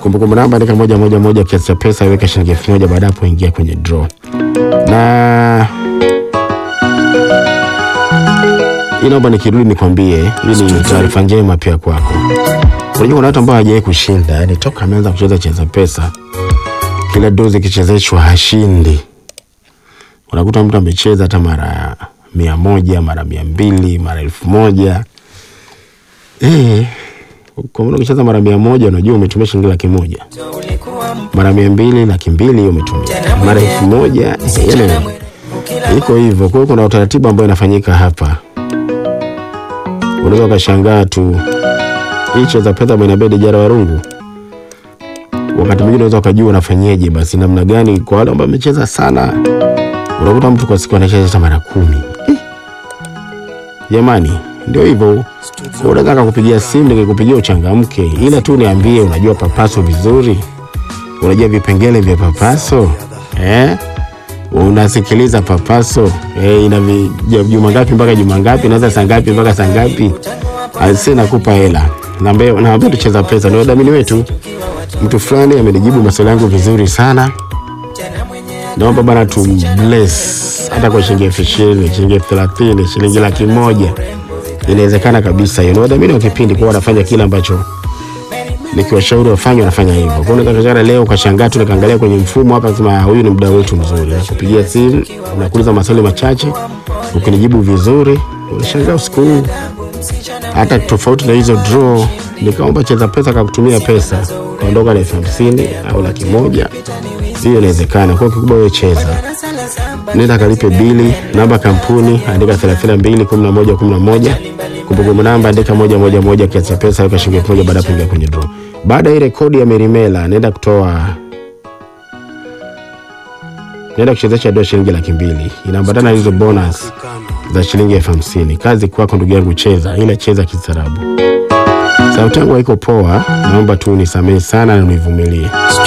Kumbukumbu namba andika moja moja moja, kiasi cha pesa iweka shilingi elfu moja baada hapo ingia kwenye draw. Na hii naomba nikirudi nikwambie, hii ni taarifa njema pia kwako. Unajua kuna watu ambao hawajawahi kushinda, yani toka ameanza kucheza cheza pesa, kila dozi ikichezeshwa hashindi. Unakuta mtu amecheza hata mara mia moja mara mia mbili mara elfu moja eh, kwa mfano ukicheza mara mia moja unajua umetumia shilingi laki moja mara mia mbili laki mbili hiyo umetumia mara elfu moja yani iko hivyo. Kwa hiyo kuna utaratibu ambao inafanyika hapa, unaweza ukashangaa tu hii cheza pesa ambayo inabidi jara warungu wakati mwingine unaweza ukajua unafanyeje, basi namna gani. Kwa wale ambao wamecheza sana, unakuta mtu kwa siku anacheza hata mara kumi. Eh, Jamani, ndio hivyo. Unaweza kakupigia simu nikikupigia uchangamke, ila tu niambie, unajua papaso vizuri, unajua vipengele vya papaso eh? Unasikiliza papaso eh, ina vi- ja- juma ngapi mpaka juma ngapi, inaanza saa ngapi mpaka saa ngapi? Asi nakupa hela, naambia naambia tucheza pesa, ndio wadhamini wetu. Mtu fulani amenijibu maswali yangu vizuri sana, naomba bana tu bless hata kwa shilingi elfu ishirini shilingi elfu thelathini shilingi laki moja inawezekana kabisa. Hiyo ni wadhamini wa kipindi, kwa wanafanya kile ambacho nikiwashauri wafanye, wanafanya hivyo. Kwa hiyo unaweza kuchana leo ukashangaa tu nikaangalia kwenye mfumo hapa, sema huyu ni mdau wetu mzuri, nakupigia simu nakuuliza maswali machache, ukinijibu vizuri unashangaa usiku huu hata tofauti na hizo draw, nikaomba cheza pesa kakutumia pesa kaondoka na elfu hamsini au laki moja, hiyo inawezekana. Kwa hiyo kikubwa wewe cheza, nenda kalipe bili, namba kampuni andika 32 11 11, kumbukumbu namba andika moja moja moja, kiasi cha pesa weka shilingi elfu moja baada ya kuingia kwenye draw. Baada ya ile kodi ya Merimela, nenda kutoa nenda kuchezesha dola shilingi laki mbili inaambatana na hizo bonus za shilingi elfu hamsini. Kazi kwako ndugu yangu, cheza, ila cheza kistaarabu. Sauti yangu haiko poa, naomba tu unisamehe sana na univumilie.